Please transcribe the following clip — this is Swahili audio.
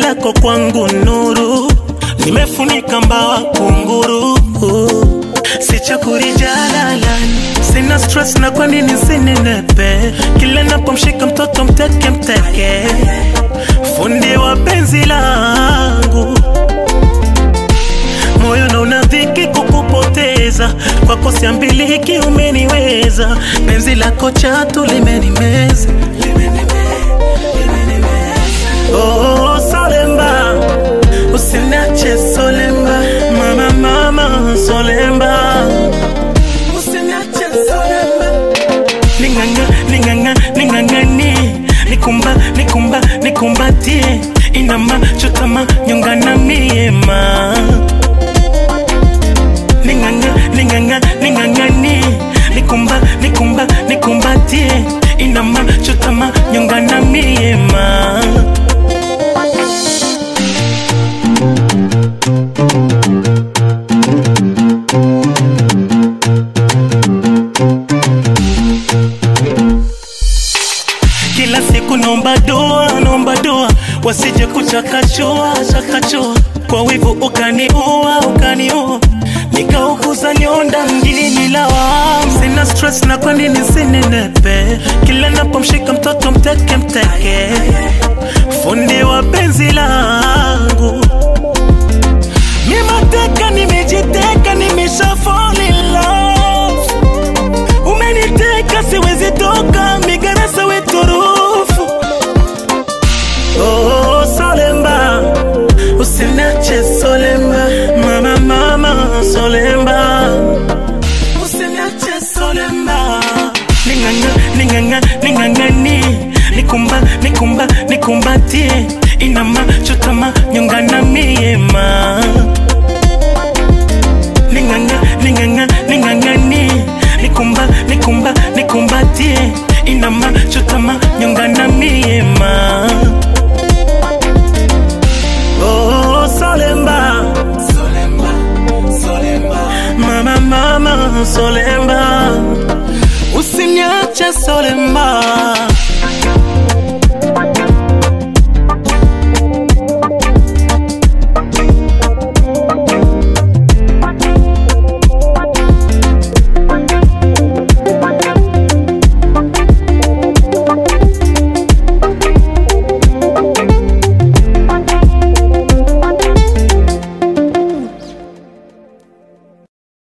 lako kwangu nuru, nimefunika mbawa kunguru, sichakuri jalalani, sina stress na kwa nini sinenepe, kila napomshika mtoto mteke mteke, fundi wa penzi langu moyo na unadhiki kukupoteza kwako siambiliki umeniweza penzi lako chatu limenimeza oh, solemba usinache solemba mama mama solemba usinache solemba ninganga ninganga ningangani nikumba nikumba nikumbatie inama chutama nyongana miema ninganga ninganga ningangani nikumba nikumba nikumbatie inama chutama nyongana miema kila siku naomba doa naomba doa wasije kuchakachua chakachua kwa wivu ukaniua ukaniua nikauguza nyonda mjini lawam sina stress na kwa nini sinenepe kila napomshika mtoto mteke mteke fundi wa penzi langu mimateka nimejiteka nimesha fall in love umeniteka siwezi toka migarasa weturufu oh, solemba usinache solemba mama mama solemba usinache solemba ninganga ninganga ningangani nikumba nikumba nikumbatie inama chutama nyongana miema ninganga ninganga ningangani nikumba nikumba nikumbatie inama chutama nyongana miema oh, solemba solemba solemba mama mama solemba usiniache solemba